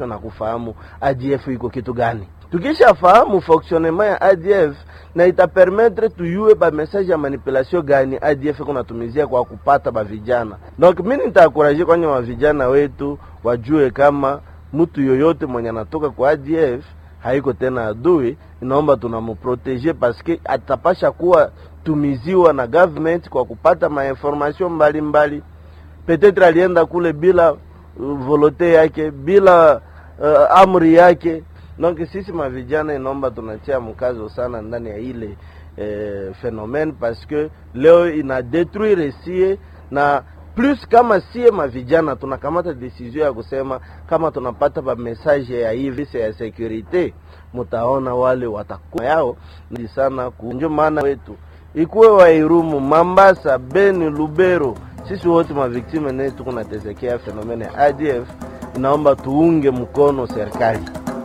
na kufahamu ADF iko kitu gani. Tukishafahamu fonctionnement ya ADF na itapermettre tuyue ba message ya manipulation gani ADF kunatumizia kwa kupata ba vijana. Donc mimi nitaakuraje kwenye wa vijana wetu wajue kama mtu yoyote mwenye anatoka kwa ADF haiko tena adui, inaomba tunamuprotege paske atapasha kuwa tumiziwa na government kwa kupata mainformation mbalimbali. Petetre alienda kule bila uh, volote yake bila uh, amri yake. Donc sisi mavijana inaomba tunatia mkazo sana ndani ya ile eh, phenomene paske leo ina detruire sie na plus kama sie mavijana tunakamata decision ya kusema kama tunapata ba message ya hivi ya securite, mutaona wale watakuwa yao ni sana kunjo maana wetu ikuwe Wairumu, Mambasa, Beni, Lubero, sisi wote maviktime ne tuko natesekea fenomene ya ADF. Inaomba tuunge mkono serikali.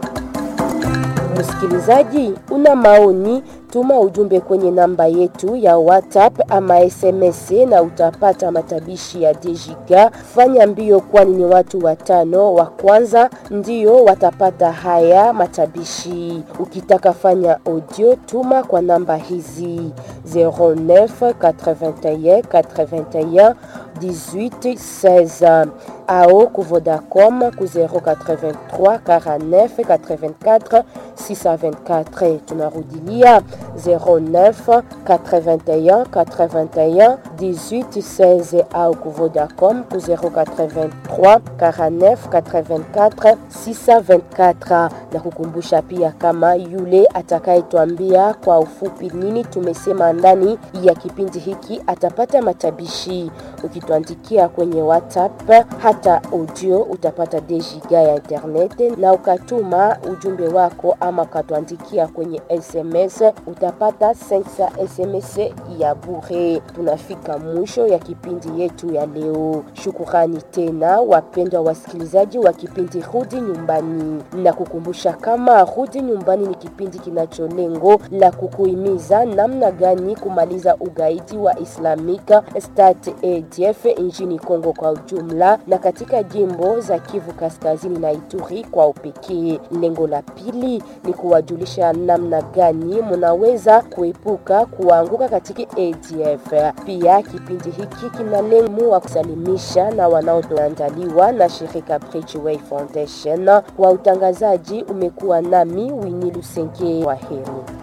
Msikilizaji, una maoni? Tuma ujumbe kwenye namba yetu ya WhatsApp ama SMS na utapata matabishi ya Dejiga. Fanya mbio, kwani ni watu watano wa kwanza ndio watapata haya matabishi. Ukitaka fanya audio, tuma kwa namba hizi 09 81 81 18 16 ao ku Vodacom ku 083 49 84 624. Tunarudilia 09 81 81 18 16 au ku Vodacom ku 083 49 84 624, na kukumbusha pia kama yule atakayetwambia kwa ufupi nini tumesema ndani ya kipindi hiki atapata matabishi. Ukituandikia kwenye WhatsApp hata audio utapata dejiga ya internet, na ukatuma ujumbe wako ama ukatuandikia kwenye SMS utapata 5 SMS ya bure. Tunafika mwisho ya kipindi yetu ya leo. Shukurani tena wapendwa wasikilizaji wa kipindi Rudi Nyumbani, na kukumbusha kama Rudi Nyumbani ni kipindi kinacho lengo la kukuhimiza namna gani kumaliza ugaidi wa Islamic State ADF nchini Kongo kwa ujumla na katika jimbo za Kivu Kaskazini na Ituri kwa upekee. Lengo la pili ni kuwajulisha namna gani munaweza kuepuka kuanguka katika ADF. Pia kipindi hiki kina lengo wa kusalimisha na wanaoandaliwa na shirika Bridgeway Foundation. Kwa utangazaji umekuwa nami Winnie Lusenge, kwa heri.